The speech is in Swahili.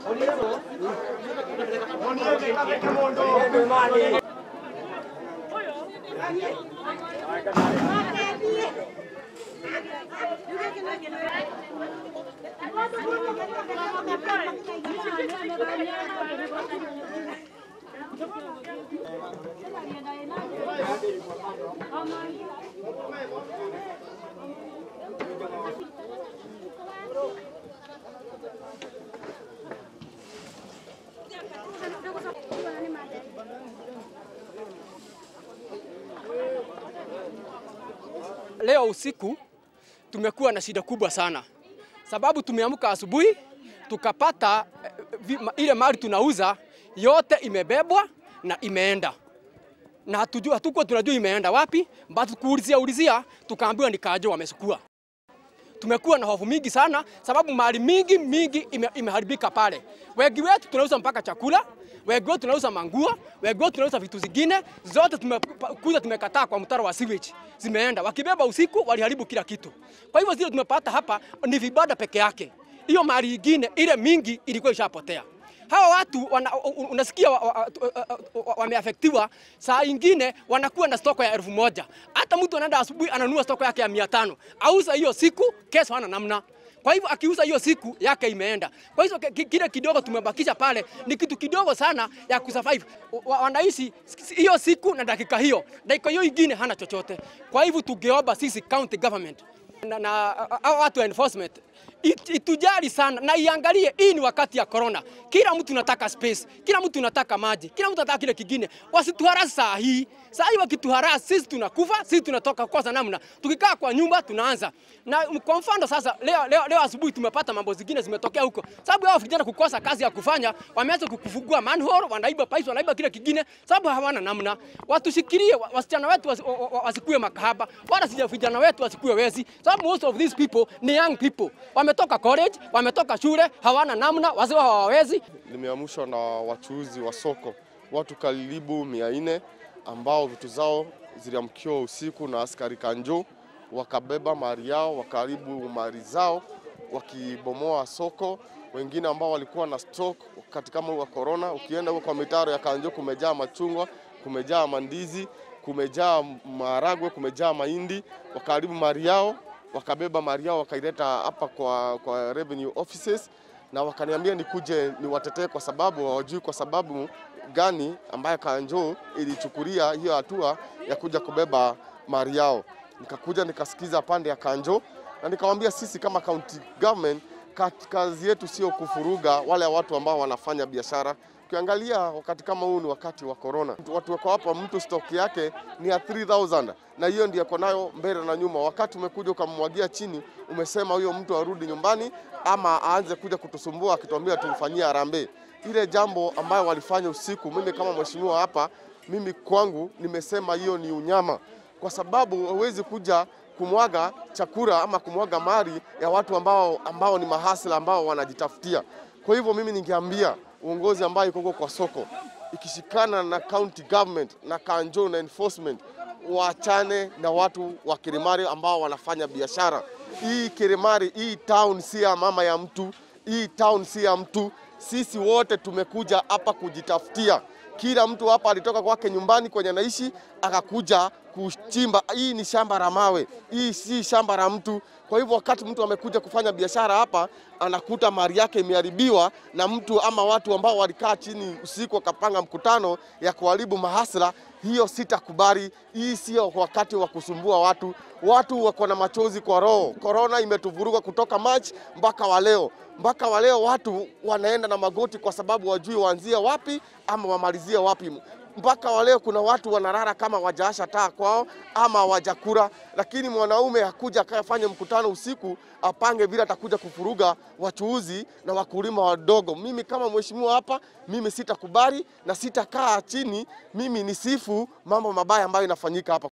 Leo usiku tumekuwa na shida kubwa sana, sababu tumeamka asubuhi tukapata eh, vi- ma- ile mali tunauza yote imebebwa na imeenda na hatujua, hatukuwa tunajua imeenda wapi, but kuulizia ulizia tukaambiwa ni Kajo wamesukua. Tumekuwa na hofu mingi sana, sababu mali mingi mingi ime, imeharibika pale. Wengi wetu tunauza mpaka chakula, wengi wetu tunauza manguo, wengi wetu tunauza vitu zingine, zote tumekuja tumekataa kwa mtaro wa sewage, zimeenda. Wakibeba usiku waliharibu kila kitu. Kwa hivyo zile tumepata hapa ni vibanda peke yake, hiyo mali ingine ile mingi ilikuwa ishapotea. Hawa watu wana, u- u- unasikia wameafektiwa wa, wa, wa, wameaffectiwa, saa ingine wanakuwa na stoko ya elfu moja. Hata mtu anaenda asubuhi ananunua stoko yake ya mia tano auza hiyo siku, kesho hana namna. Kwa hivyo akiuza hiyo siku yake imeenda. Kwa hivyo ki- kile kidogo tumebakisha pale ni kitu kidogo sana ya kusurvive. Wa- Wanaishi hiyo siku na dakika hiyo, dakika hiyo ingine hana chochote. Kwa hivyo tungeomba sisi county government na, na hao watu wa enforcement it, itujali sana na iangalie, hii ni wakati ya corona. Kila mtu nataka space, kila mtu nataka maji, kila mtu anataka kile kingine. Wasituharasi saa hii. Saa hii wakituharasi, sisi tunakufa, sisi tunatoka kosa namna. Tukikaa kwa nyumba tunaanza na kwa mfano sasa, leo, leo, leo asubuhi tumepata mambo zingine zimetokea huko, sababu hao vijana kukosa kazi ya kufanya, wameanza kukufungua manhole, wanaiba pipes, wanaiba kile kingine, sababu hawana namna. Watushikilie wa- wasichana wetu wasi, wa- wa- wasikue makahaba, wala sija vijana wetu wasikue wezi, sababu most of these people ni young people, wametoka college, wametoka shule, hawana namna, wazee hawawezi. limeamshwa na wachuuzi wa soko, watu karibu mia nne ambao vitu zao ziliamkiwa usiku na askari kanjo, wakabeba mali yao, wakaribu mali zao, wakibomoa soko. Wengine ambao walikuwa na stock wakati kama huu wa corona, ukienda huko kwa mitaro ya kanjo kumejaa machungwa, kumejaa mandizi, kumejaa maharagwe, kumejaa mahindi, wakaribu mali yao, wakabeba mali yao wakaileta hapa kwa, kwa revenue offices na wakaniambia nikuje niwatetee kwa sababu hawajui kwa sababu gani ambayo Kanjo ilichukulia hiyo hatua ya kuja kubeba mali yao. Nikakuja nikasikiza pande ya Kanjo na nikamwambia sisi kama county government kat- kazi yetu sio kufuruga wale watu ambao wanafanya biashara. Ukiangalia wakati kama huu ni wakati wa corona, watu wako hapa, mtu stock yake ni ya 3000 na hiyo ndio ako nayo mbele na nyuma. Wakati umekuja ukamwagia chini, umesema huyo mtu arudi nyumbani ama aanze kuja kutusumbua akituambia tumfanyie harambee. Ile jambo ambayo walifanya usiku, mimi kama mheshimiwa hapa, mimi kwangu nimesema hiyo ni unyama, kwa sababu huwezi kuja kumwaga chakula ama kumwaga mali ya watu ambao, ambao ni mahasla ambao wanajitafutia. Kwa hivyo mimi ningeambia uongozi ambayo iko huko kwa soko ikishikana na county government na kanjo na enforcement waachane na watu wa Kirimari ambao wanafanya biashara. Hii Kirimari, hii town si ya mama ya mtu, hii town si ya mtu. Sisi wote tumekuja hapa kujitafutia. Kila mtu hapa alitoka kwake nyumbani kwenye anaishi akakuja kuchimba. Hii ni shamba la mawe, hii si shamba la mtu. Kwa hivyo wakati mtu amekuja kufanya biashara hapa, anakuta mali yake imeharibiwa na mtu ama watu ambao walikaa chini usiku wakapanga mkutano ya kuharibu mahasla, hiyo sitakubali. Hii sio wakati wa kusumbua watu. Watu wako na machozi kwa roho. Korona imetuvuruga kutoka March mpaka wa leo mpaka wa leo watu wanaenda na magoti kwa sababu wajui waanzie wapi ama wamalizie wapi. Mpaka wa leo kuna watu wanalala kama wajaasha taa kwao ama wajakura, lakini mwanaume hakuja akafanye mkutano usiku apange vile atakuja kufuruga wachuuzi na wakulima wadogo. Mimi kama mheshimiwa hapa, mimi sitakubali na sitakaa chini mimi nisifu mambo mabaya ambayo inafanyika hapa.